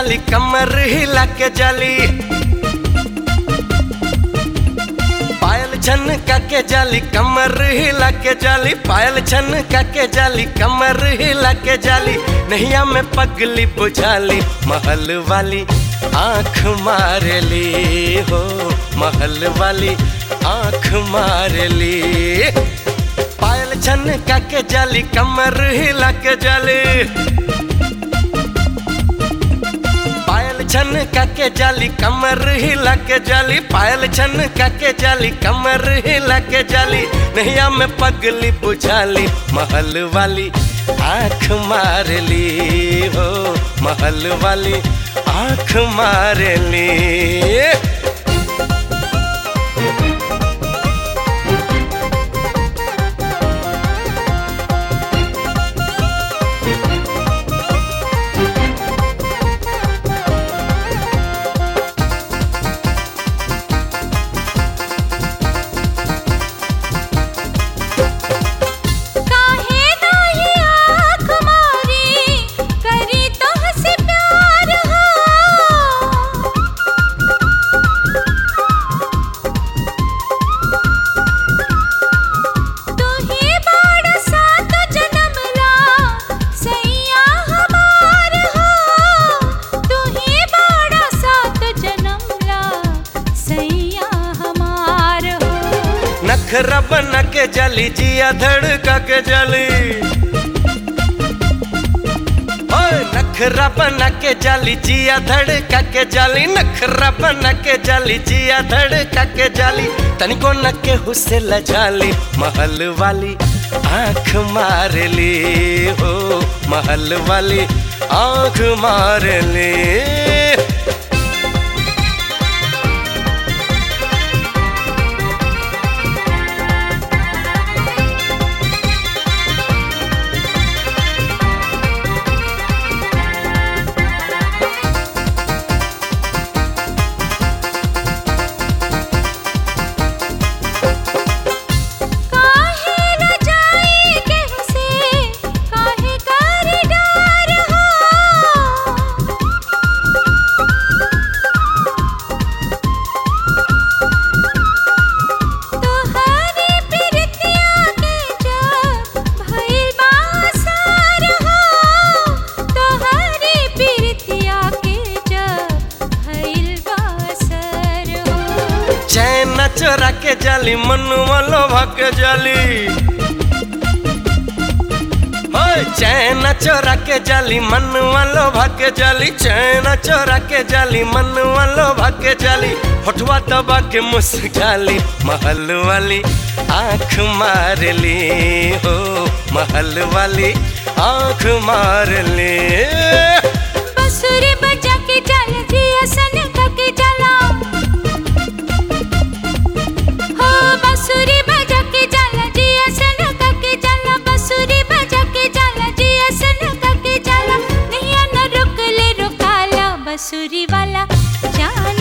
जाली कमर हिला के जाली पायल छन के जाली कमर हिला के जाली पायल छन के जाली कमर हिला के जाली नैया में पगली बुझाली महल वाली आंख मार ली हो महल वाली आंख मार ली पायल छन के जाली कमर हिला के जाली पायल छन के जाली कमर हिला के जाली पायल छन के जाली कमर हिला के जाली नैया में पगली बुझाली महल वाली आंख मार ली हो महल वाली आंख मार ली काहे नाही आँख मारी करी तोहसे प्यार हो तू ही बड़ सात जन्म ला सैया हमार हो तू ही बड़ सात जन्म ला सैया हमार हो नखरा बना के जाली जिया धड़का के जाली ओए नखरा बना के जाली जिया धड़का के जाली नखरा बना के जाली जिया धड़का के जाली तनिको न के हुसे लजाली महल वाली आंख मार ली हो महल वाली आंख मार ली काहे न जाई केहू से काहे कर डर हो तोहरी प्रीतिया के जब भइल बासार हो तोहरी प्रीतिया के जब भइल बासर हो चैन चोरा के जाली मनुआ लोभा के जाली होय चैन चोरा के जाली मनुआ लोभा के जाली चैन चोरा के जाली मनुआ लोभा के जाली होठवा दबा के मुस्काली महल वाली आंख मार ली हो महल वाली आंख मार ली बंसुरी बजा के चल जिया सन के चला हो बंसुरी बजा के चल जिया सन के चला बंसुरी बजा के चल जिया सन के चला नैया न रुक ले रुकाला बंसुरी वाला जान